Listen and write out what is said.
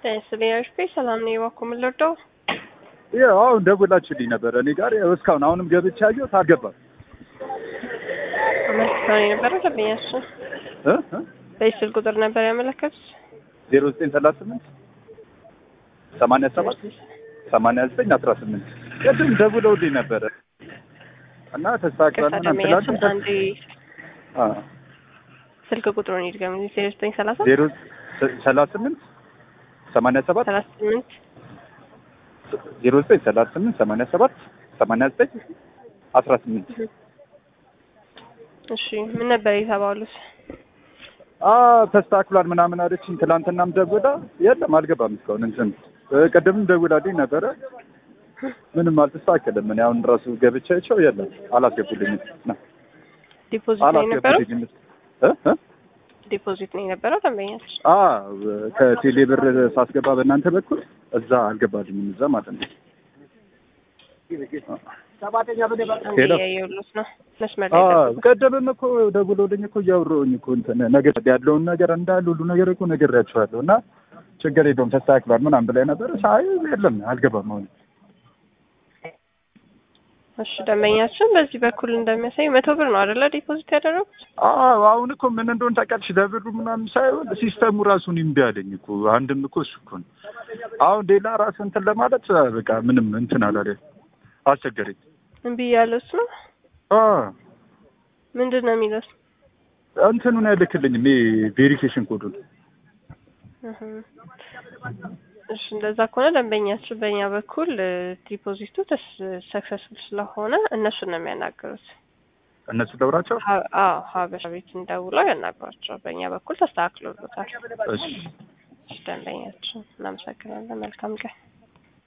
ስለያሽ ሰላም ነው የዋኩ የምንለርደው ያው አሁን ደውላችሁልኝ ነበረ እኔ ጋር ያው እስካሁን አሁንም ገብቼ አየሁት አልገባም አመልክተው የነበረ ደንበኛችን እ እ በዚህ ስልክ ቁጥር ነበር ያመለከቱት። ዜሮ ዘጠኝ ሰላሳ ስምንት ሰማንያ ሰባት ሰማንያ ዘጠኝ አስራ ስምንት ቅድም ደውለውልኝ ነበረ እና ተስተካክሏል ቅርታ ምናምን ደንበኛችን ስላሉ አንዴ አ ስልክ ቁጥሩን ይድገም። ዜሮ ዘጠኝ ሰላሳ ዜሮ ሰላሳ ስምንት ሰማንያ ሰባት ሰላሳ ስምንት ዜሮ ዘጠኝ ሰላሳ ስምንት ሰማንያ ሰባት ሰማንያ ዘጠኝ አስራ ስምንት እሺ ምን ነበር የተባሉት? አ ተስተካክሏል ምናምን አለችኝ። ትናንትናም ደውላ የለም አልገባም እስካሁን እንትን እ ቅድምም ደውላልኝ ነበረ ምንም አልተስተካከለም። እኔ አሁን ራሱ ገብቻቸው የለም አላስገቡልኝም ና ዲፖዚት ነው የነበረው አላስገቡልኝም እ እ ዲፖዚት ነው የነበረው ደንበኛችን። አ ከቴሌ ብር ሳስገባ በእናንተ በኩል እዛ አልገባልኝም እዛ ማለት ነው። አንዴ ሄሎ ያየሁት ነው መስመር አ ላይ ጠብቁ። ቀደምም እኮ ደውለውልኝ እኮ እያወራሁኝ እኮ እንትን ነገር ያለውን ነገር እንዳለ ሁሉ ነገር እኮ ነግሬያቸዋለሁ እና ችግር የለውም ተስተካክሏል ምናምን ብላኝ ነበረ። ሳይ የለም አልገባም አሁን እሺ ደንበኛችን በዚህ በኩል እንደሚያሳይ መቶ ብር ነው አይደለ ዲፖዚት ያደረጉት? አዎ አሁን እኮ ምን እንደሆነ ታውቂያለሽ? ለብሩ ምናምን ሳይሆን ሲስተሙ ራሱን እምቢ አለኝ እኮ አንድም እኮ እሱ እኮ ነው። አሁን ሌላ ራሱ እንትን ለማለት በቃ ምንም እንትን አላለ አስቸገረኝ። እምቢ ያለውስ ነው አ ምንድን ነው የሚለው? እንትኑን አይልክልኝም ይሄ ቬሪፊኬሽን ኮዱን እህ። እሺ እንደዛ ከሆነ ደንበኛችን በእኛ በኩል እ፣ ዲፖዚቱ ሰክሰስፉል ስለሆነ እነሱን ነው የሚያናገሩት። እነሱ ደውራቸው ሀ- አዎ ሀበሻ ቤት እንደውለው ያናገሯቸው። በእኛ በኩል ተስተካክሎሎታል። እሺ እሺ ደንበኛችን እናመሰግናለን። መልካም ቀን